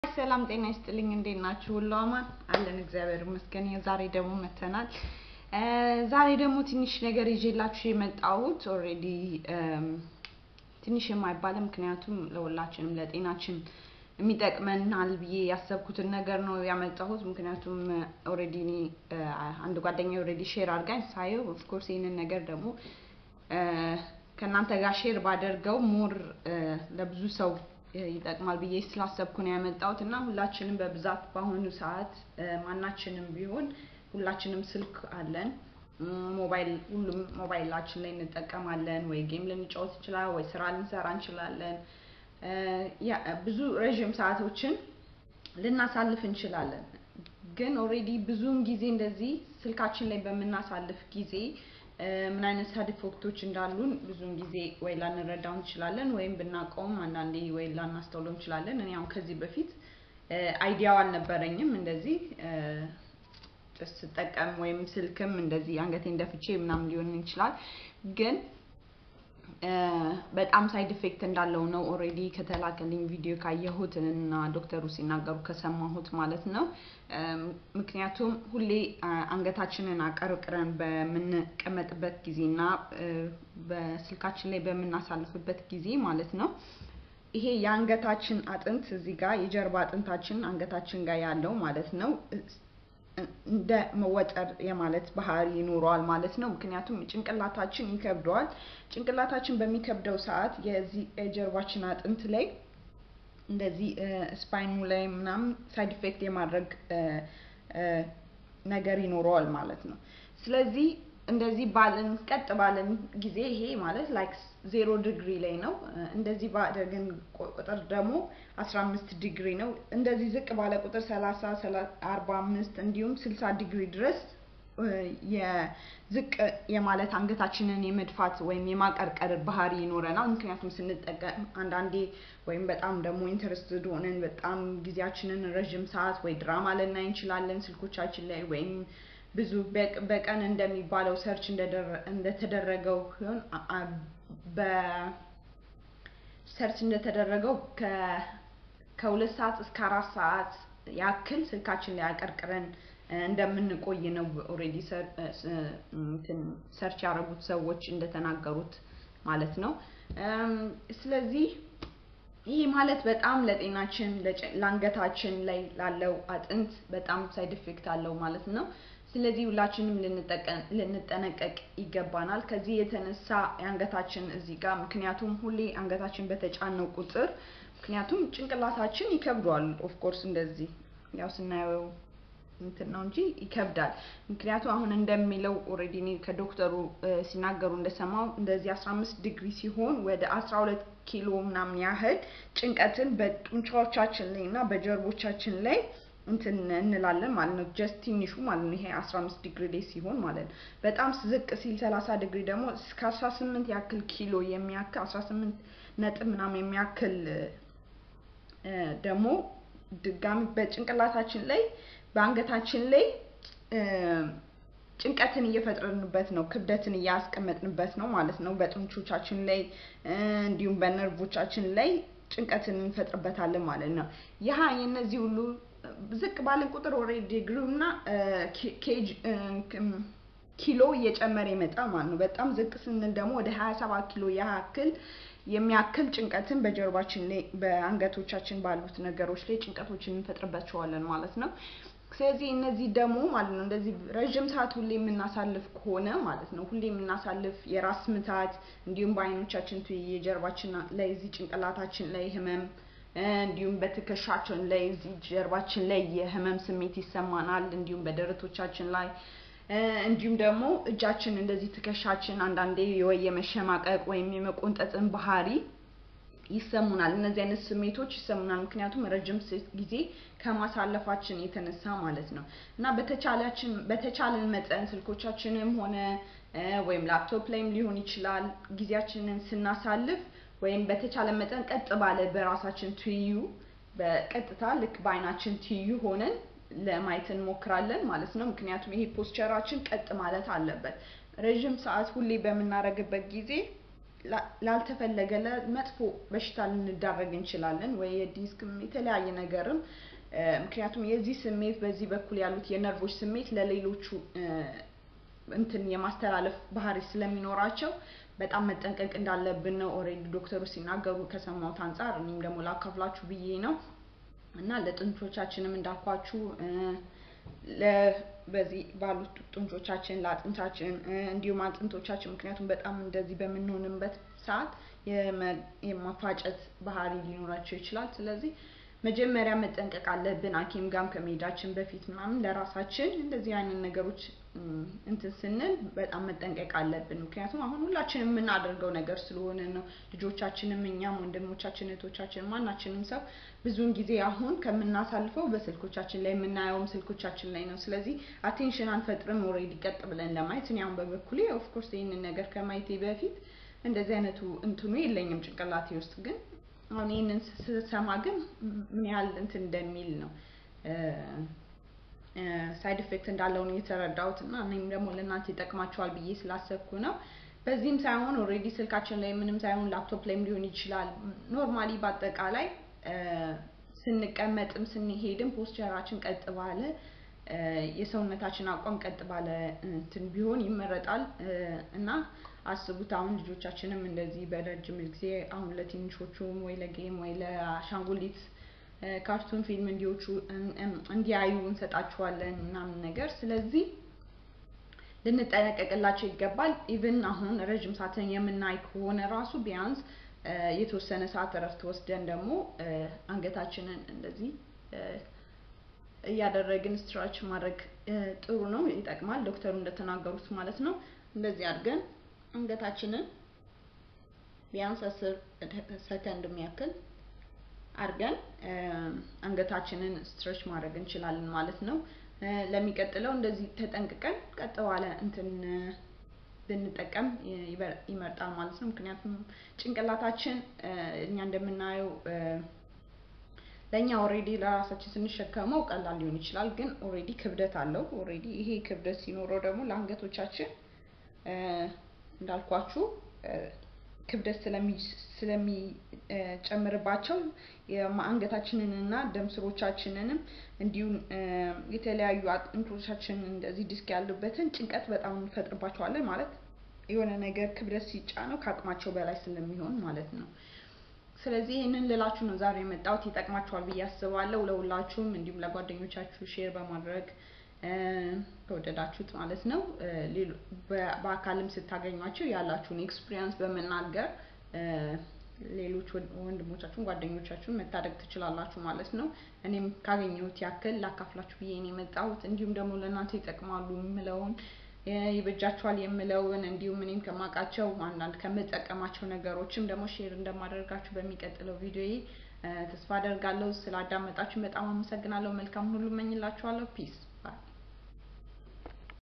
ሰላም ጤና ይስጥልኝ። እንዴት ናችሁ? ሁሉ አማን አለን፣ እግዚአብሔር ይመስገን። ዛሬ ደግሞ መተናል። ዛሬ ደግሞ ትንሽ ነገር ይዤላችሁ የመጣሁት ኦልሬዲ ትንሽ የማይባለው ምክንያቱም ለሁላችንም ለጤናችን የሚጠቅመናል ብዬ ያሰብኩትን ነገር ነው ያመጣሁት። ምክንያቱም ኦልሬዲ እኔ አንድ ጓደኛ ኦልሬዲ ሼር አድርጋኝ ሳየው ኦፍኮርስ ይህንን ነገር ደግሞ ከእናንተ ጋር ሼር ባደርገው ሞር ለብዙ ሰው ይጠቅማል ብዬ ስላሰብኩ ነው ያመጣሁት እና ሁላችንም በብዛት በአሁኑ ሰዓት ማናችንም ቢሆን ሁላችንም ስልክ አለን። ሞባይል ሁሉም ሞባይላችን ላይ እንጠቀማለን። ወይ ጌም ልንጫወት ይችላል፣ ወይ ስራ ልንሰራ እንችላለን። ብዙ ረዥም ሰዓቶችን ልናሳልፍ እንችላለን። ግን ኦልሬዲ ብዙውን ጊዜ እንደዚህ ስልካችን ላይ በምናሳልፍ ጊዜ ምን አይነት ሳይድ ኢፌክቶች እንዳሉን ብዙውን ጊዜ ወይ ላንረዳው እንችላለን፣ ወይም ብናውቀውም አንዳንዴ ወይ ላናስተውለው እንችላለን። እኔ አሁን ከዚህ በፊት አይዲያው አልነበረኝም እንደዚህ ስጠቀም ወይም ስልክም እንደዚህ አንገቴን ደፍቼ ምናምን ሊሆን ይችላል ግን በጣም ሳይድ ኢፌክት እንዳለው ነው ኦልሬዲ ከተላከልኝ ቪዲዮ ካየሁት እና ዶክተሩ ሲናገሩ ከሰማሁት ማለት ነው። ምክንያቱም ሁሌ አንገታችንን አቀርቅረን በምንቀመጥበት ጊዜ እና በስልካችን ላይ በምናሳልፍበት ጊዜ ማለት ነው ይሄ የአንገታችን አጥንት እዚህ ጋር የጀርባ አጥንታችን አንገታችን ጋር ያለው ማለት ነው እንደ መወጠር የማለት ባህሪ ይኖረዋል ማለት ነው። ምክንያቱም ጭንቅላታችን ይከብደዋል። ጭንቅላታችን በሚከብደው ሰዓት የዚህ የጀርባችን አጥንት ላይ እንደዚህ ስፓይኑ ላይ ምናምን ሳይድ ኢፌክት የማድረግ ነገር ይኖረዋል ማለት ነው። ስለዚህ እንደዚህ ባለን ቀጥ ባለን ጊዜ ይሄ ማለት ላይክ ዜሮ ዲግሪ ላይ ነው። እንደዚህ ባደረግን ቁጥር ደግሞ አስራ አምስት ዲግሪ ነው። እንደዚህ ዝቅ ባለ ቁጥር ሰላሳ አርባ አምስት እንዲሁም ስልሳ ዲግሪ ድረስ የዝቅ የማለት አንገታችንን የመድፋት ወይም የማቀርቀር ባህሪ ይኖረናል። ምክንያቱም ስንጠቀም አንዳንዴ ወይም በጣም ደግሞ ኢንተረስትድ ሆነን በጣም ጊዜያችንን ረዥም ሰዓት ወይ ድራማ ልናይ እንችላለን ስልኮቻችን ላይ ወይም ብዙ በቀን እንደሚባለው ሰርች እንደተደረገው ሲሆን በሰርች እንደተደረገው ከሁለት ሰዓት እስከ አራት ሰዓት ያክል ስልካችን ላይ አቀርቅረን እንደምንቆይ ነው ኦልሬዲ ሰርች ያደረጉት ሰዎች እንደተናገሩት ማለት ነው። ስለዚህ ይህ ማለት በጣም ለጤናችን ለአንገታችን ላይ ላለው አጥንት በጣም ሳይድ ኢፌክት አለው ማለት ነው። ስለዚህ ሁላችንም ልንጠነቀቅ ይገባናል። ከዚህ የተነሳ የአንገታችን እዚህ ጋር ምክንያቱም ሁሌ አንገታችን በተጫነው ቁጥር ምክንያቱም ጭንቅላታችን ይከብደዋል። ኦፍኮርስ እንደዚህ ያው ስናየው እንትን ነው እንጂ ይከብዳል። ምክንያቱም አሁን እንደሚለው ኦልሬዲ እኔ ከዶክተሩ ሲናገሩ እንደሰማው እንደዚህ 15 ዲግሪ ሲሆን ወደ 12 ኪሎ ምናምን ያህል ጭንቀትን በጡንቻዎቻችን ላይ እና በጀርቦቻችን ላይ እንትን እንላለን ማለት ነው። ጀስት ትንሹ ማለት ነው። ይሄ 15 ዲግሪ ላይ ሲሆን ማለት ነው። በጣም ዝቅ ሲል 30 ዲግሪ ደግሞ እስከ 18 ያክል ኪሎ የሚያክል 18 ነጥብ ምናምን የሚያክል ደግሞ ድጋሚ በጭንቅላታችን ላይ በአንገታችን ላይ ጭንቀትን እየፈጠርንበት ነው፣ ክብደትን እያስቀመጥንበት ነው ማለት ነው። በጡንቾቻችን ላይ እንዲሁም በነርቮቻችን ላይ ጭንቀትን እንፈጥርበታለን ማለት ነው። ይህ የነዚህ ሁሉ ዝቅ ባለን ቁጥር ኦልሬዲ ዲግሪው እና ኬጅ ኪሎ እየጨመረ ይመጣል ማለት ነው። በጣም ዝቅ ስንል ደግሞ ወደ 27 ኪሎ ያክል የሚያክል ጭንቀትን በጀርባችን ላይ በአንገቶቻችን ባሉት ነገሮች ላይ ጭንቀቶችን እንፈጥርባቸዋለን ማለት ነው። ስለዚህ እነዚህ ደግሞ ማለት ነው እንደዚህ ረዥም ሰዓት ሁሌ የምናሳልፍ ከሆነ ማለት ነው ሁሌ የምናሳልፍ የራስ ምታት እንዲሁም በአይኖቻችን የጀርባችን ላይ እዚህ ጭንቅላታችን ላይ ህመም እንዲሁም በትከሻችን ላይ እዚህ ጀርባችን ላይ የህመም ስሜት ይሰማናል። እንዲሁም በደረቶቻችን ላይ እንዲሁም ደግሞ እጃችን እንደዚህ ትከሻችን አንዳንዴ ወይ የመሸማቀቅ ወይም የመቆንጠጥን ባህሪ ይሰሙናል። እነዚህ አይነት ስሜቶች ይሰሙናል። ምክንያቱም ረጅም ጊዜ ከማሳለፋችን የተነሳ ማለት ነው እና በተቻላችን በተቻለን መጠን ስልኮቻችንም ሆነ ወይም ላፕቶፕ ላይም ሊሆን ይችላል ጊዜያችንን ስናሳልፍ ወይም በተቻለ መጠን ቀጥ ባለ በራሳችን ትይዩ በቀጥታ ልክ በአይናችን ትይዩ ሆነን ለማየት እንሞክራለን ማለት ነው። ምክንያቱም ይሄ ፖስቸራችን ቀጥ ማለት አለበት። ረዥም ሰዓት ሁሌ በምናደርግበት ጊዜ ላልተፈለገ ለመጥፎ በሽታ ልንዳረግ እንችላለን፣ ወይ የዲስክም የተለያየ ነገርም። ምክንያቱም የዚህ ስሜት በዚህ በኩል ያሉት የነርቮች ስሜት ለሌሎቹ እንትን የማስተላለፍ ባህሪ ስለሚኖራቸው በጣም መጠንቀቅ እንዳለብን ነው ኦልሬዲ ዶክተሩ ሲናገሩ ከሰማሁት አንጻር እኔም ደግሞ ላካፍላችሁ ብዬ ነው እና ለጥንቾቻችንም እንዳልኳችሁ በዚህ ባሉት ጡንቾቻችን ለአጥንታችን እንዲሁም አጥንቶቻችን ምክንያቱም በጣም እንደዚህ በምንሆንበት ሰዓት የማፋጨት ባህሪ ሊኖራቸው ይችላል። ስለዚህ መጀመሪያ መጠንቀቅ አለብን። ሐኪም ጋም ከመሄዳችን በፊት ምናምን ለራሳችን እንደዚህ አይነት ነገሮች እንትን ስንል በጣም መጠንቀቅ አለብን። ምክንያቱም አሁን ሁላችንም የምናደርገው ነገር ስለሆነ ነው። ልጆቻችንም፣ እኛም፣ ወንድሞቻችን፣ እህቶቻችን ማናችንም ሰው ብዙውን ጊዜ አሁን ከምናሳልፈው በስልኮቻችን ላይ የምናየውም ስልኮቻችን ላይ ነው። ስለዚህ አቴንሽን አንፈጥርም ኦልሬዲ ቀጥ ብለን ለማየት እኔ አሁን በበኩሌ ኦፍኮርስ ይህንን ነገር ከማየቴ በፊት እንደዚህ አይነቱ እንትኑ የለኝም ጭንቅላቴ ውስጥ ግን አሁን ይህንን ስሰማ ግን ምን ያህል እንትን እንደሚል ነው ሳይድ ኢፌክት እንዳለው ነው የተረዳሁት እና እኔም ደግሞ ለእናንተ ይጠቅማቸዋል ብዬ ስላሰብኩ ነው። በዚህም ሳይሆን ኦልሬዲ ስልካችን ላይ ምንም ሳይሆን ላፕቶፕ ላይም ሊሆን ይችላል። ኖርማሊ በአጠቃላይ ስንቀመጥም ስንሄድም ፖስቸራችን ቀጥ ባለ የሰውነታችን አቋም ቀጥ ባለ እንትን ቢሆን ይመረጣል እና አስቡት አሁን ልጆቻችንም እንደዚህ በረጅም ጊዜ አሁን ለትንሾቹም ወይ ለጌም ወይ ለአሻንጉሊት ካርቱን ፊልም እንዲዎቹ እንዲያዩ እንሰጣቸዋለን ምናምን ነገር። ስለዚህ ልንጠነቀቅላቸው ይገባል። ኢቭን አሁን ረጅም ሰዓትን የምናይ ከሆነ ራሱ ቢያንስ የተወሰነ ሰዓት እረፍት ወስደን ደግሞ አንገታችንን እንደዚህ እያደረግን ስትራች ማድረግ ጥሩ ነው፣ ይጠቅማል። ዶክተሩ እንደተናገሩት ማለት ነው። እንደዚህ አድርገን አንገታችንን ቢያንስ አስር ሰከንድ የሚያክል አድርገን አንገታችንን ስትሬች ማድረግ እንችላለን ማለት ነው። ለሚቀጥለው እንደዚህ ተጠንቅቀን ቀጥ ባለ እንትን ብንጠቀም ይመርጣል ማለት ነው። ምክንያቱም ጭንቅላታችን እኛ እንደምናየው ለእኛ ኦልሬዲ ለራሳችን ስንሸከመው ቀላል ሊሆን ይችላል፣ ግን ኦልሬዲ ክብደት አለው። ኦልሬዲ ይሄ ክብደት ሲኖረው ደግሞ ለአንገቶቻችን እንዳልኳችሁ ክብደት ስለሚጨምርባቸው የአንገታችንን እና ደም ስሮቻችንንም እንዲሁም የተለያዩ አጥንቶቻችንን እንደዚህ ዲስክ ያሉበትን ጭንቀት በጣም እንፈጥርባቸዋለን። ማለት የሆነ ነገር ክብደት ሲጫነው ከአቅማቸው በላይ ስለሚሆን ማለት ነው። ስለዚህ ይህንን ልላችሁ ነው ዛሬ የመጣሁት። ይጠቅማችኋል ብዬ አስባለሁ። ለሁላችሁም እንዲሁም ለጓደኞቻችሁ ሼር በማድረግ ከወደዳችሁት ማለት ነው። በአካልም ስታገኟቸው ያላችሁን ኤክስፒሪየንስ በመናገር ሌሎች ወንድሞቻችሁን ጓደኞቻችሁን መታደግ ትችላላችሁ ማለት ነው። እኔም ካገኘሁት ያክል ላካፍላችሁ ብዬ ነው የመጣሁት። እንዲሁም ደግሞ ለእናንተ ይጠቅማሉ የምለውን ይበጃችኋል የምለውን እንዲሁም እኔም ከማውቃቸው አንዳንድ ከምጠቀማቸው ነገሮችም ደግሞ ሼር እንደማደርጋችሁ በሚቀጥለው ቪዲዮዬ ተስፋ አደርጋለሁ። ስላዳመጣችሁ በጣም አመሰግናለሁ። መልካም ሁሉ እመኝላችኋለሁ። ፒስ ባይ